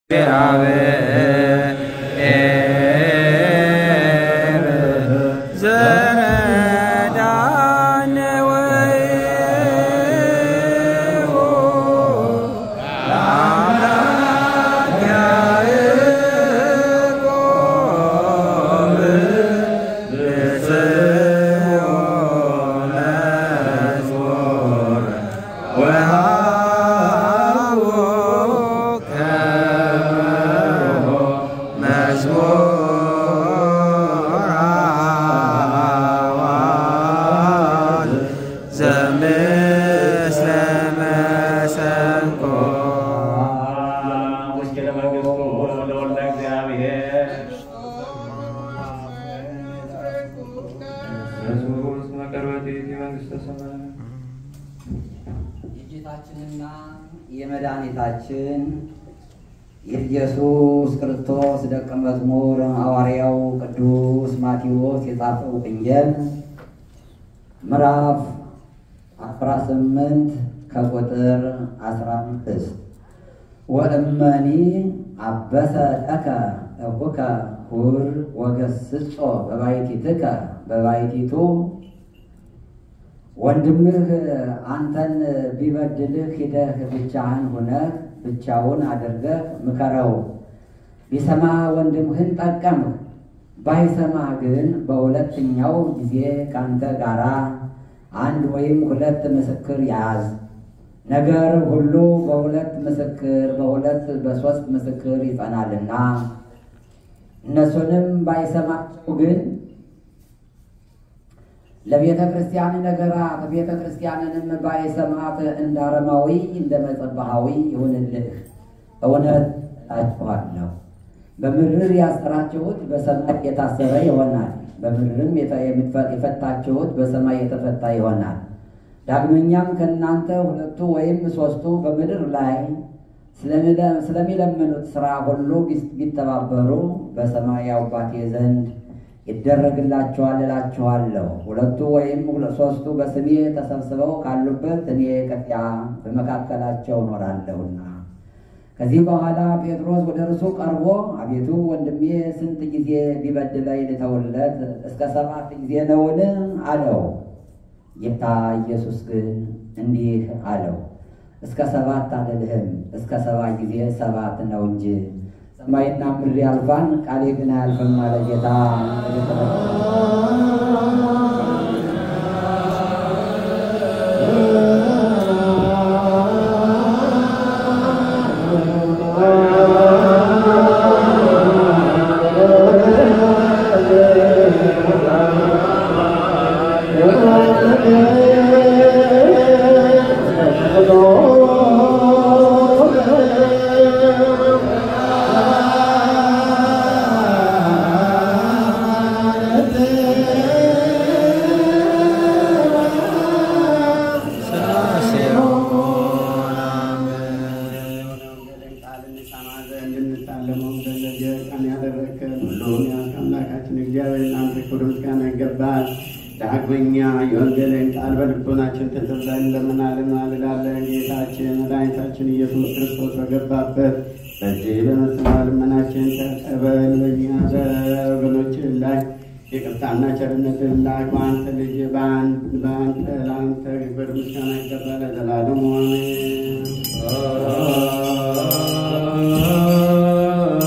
የጌታችንና የመድኃኒታችን የኢየሱስ ክርስቶስ ደቀ መዝሙር ሐዋርያው ቅዱስ ማቴዎስ የጻፈው ወንጌል ምዕራፍ አስራ ስምንት ከቁጥር አስራ አምስት ወእመኒ አበሰ ለከ እቡከ ሁር ወገስጾ በባሕቲትከ በባሕቲቱ ወንድምህ አንተን ቢበድልህ ሂደህ ብቻህን ሁነህ ብቻውን አድርገህ ምከረው። ቢሰማ ወንድምህን ጠቀምህ፣ ባይሰማህ ግን በሁለተኛው ጊዜ ከአንተ ጋር አንድ ወይም ሁለት ምስክር ያዝ። ነገር ሁሉ በሁለት ምስክር በሁለት በሦስት ምስክር ይጸናልና። እነሱንም ባይሰማቸው ግን ለቤተ ክርስቲያን ነገራት ቤተ ክርስቲያንንም ባይሰማት እንደ አረማዊ እንደ መጸባሃዊ ይሁንልህ። እውነት እላችኋለሁ በምድር ያሰራችሁት በሰማይ የታሰረ ይሆናል፣ በምድርም የፈታችሁት በሰማይ የተፈታ ይሆናል። ዳግመኛም ከእናንተ ሁለቱ ወይም ሦስቱ በምድር ላይ ስለሚለምኑት ሥራ ሁሉ ቢተባበሩ በሰማይ አባቴ ዘንድ ይደረግላቸዋል እላችኋለሁ። ሁለቱ ወይም ሦስቱ በስሜ ተሰብስበው ካሉበት እኔ ከዚያ በመካከላቸው እኖራለሁና። ከዚህ በኋላ ጴጥሮስ ወደ እርሱ ቀርቦ አቤቱ ወንድሜ ስንት ጊዜ ቢበድለኝ ልተውለት? እስከ ሰባት ጊዜ ነውን? አለው። ጌታ ኢየሱስ ግን እንዲህ አለው፣ እስከ ሰባት አልልህም፣ እስከ ሰባ ጊዜ ሰባት ነው እንጂ ሰማይና ምድር ያልፋን ቃሌ ግን አያልፍም አለ ጌታ። ዳግመኛ የወንጌልን ቃል በልቦናችን ተዘብለን ለምናለን ማልዳለን። ጌታችን መድኃኒታችን ኢየሱስ ክርስቶስ በገባበት በዚህ በመስማ ልመናችን ተቀበል። በእኛ በወገኖችን ላይ ይቅርታና ቸርነትን ላክ። በአንተ ልጅ በአንተ ለአንተ ክብር ምስጋና ይገባል ለዘላለሙ አሜን።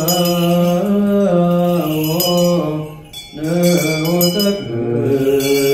ነው